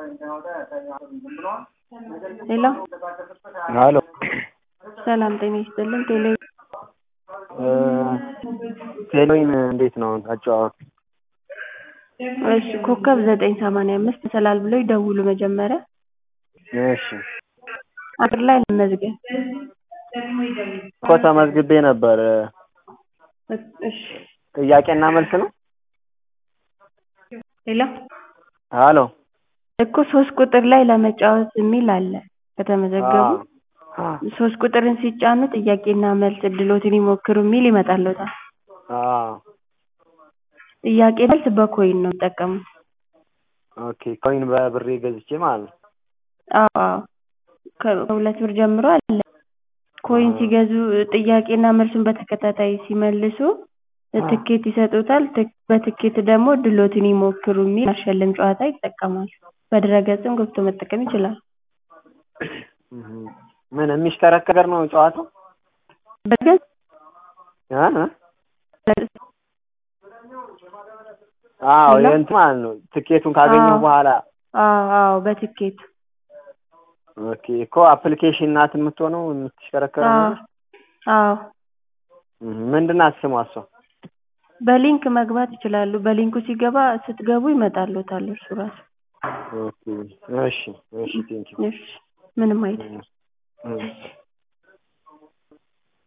ሄሎ ሄሎ ሰላም ጤና ይስጥልን። ቴሌ ቴሌዊን እንዴት ነው አጨዋወቱ? እሺ ኮከብ ዘጠኝ ሰማንያ አምስት መሰላል ብለው ይደውሉ መጀመሪያ እሺ አጥር ላይ ለመዝገብ እኮ ተመዝግቤ ነበር። እሺ ጥያቄና መልስ ነው? ሄሎ ሄሎ እኮ ሶስት ቁጥር ላይ ለመጫወት የሚል አለ ከተመዘገቡ ሶስት ቁጥርን ሲጫኑ ጥያቄና መልስ እድሎትን ይሞክሩ የሚል ይመጣልዎታል። አዎ ጥያቄ መልስ በኮይን ነው የሚጠቀሙት። ኦኬ ኮይን በብሬ ገዝቼ ማለት ነው። አዎ አዎ ከሁለት ብር ጀምሮ አለ። ኮይን ሲገዙ ጥያቄና መልሱን በተከታታይ ሲመልሱ ትኬት ይሰጡታል። በትኬት ደግሞ እድሎትን ይሞክሩ የሚል የሚያሸልም ጨዋታ ይጠቀማሉ። በድረ-ገጽም ገብቶ መጠቀም ይችላሉ። ምን የሚሽከረከር ነው ጨዋታው? በድረ-ገጽ እ እ አዎ የእንትን ማለት ነው ትኬቱን ካገኘሁ በኋላ አዎ አዎ በትኬት ኦኬ እኮ አፕሊኬሽን ናት የምትሆነው የምትሽከረከረው ነገር? አዎ ምንድን ናት ስሟ እሷ? በሊንክ መግባት ይችላሉ። በሊንኩ ሲገባ ስትገቡ ይመጣልዎታል እርሱ ራሱ። ኦኬ እሺ እሺ ቴንኪው እሺ ምንም አይደለም። እሺ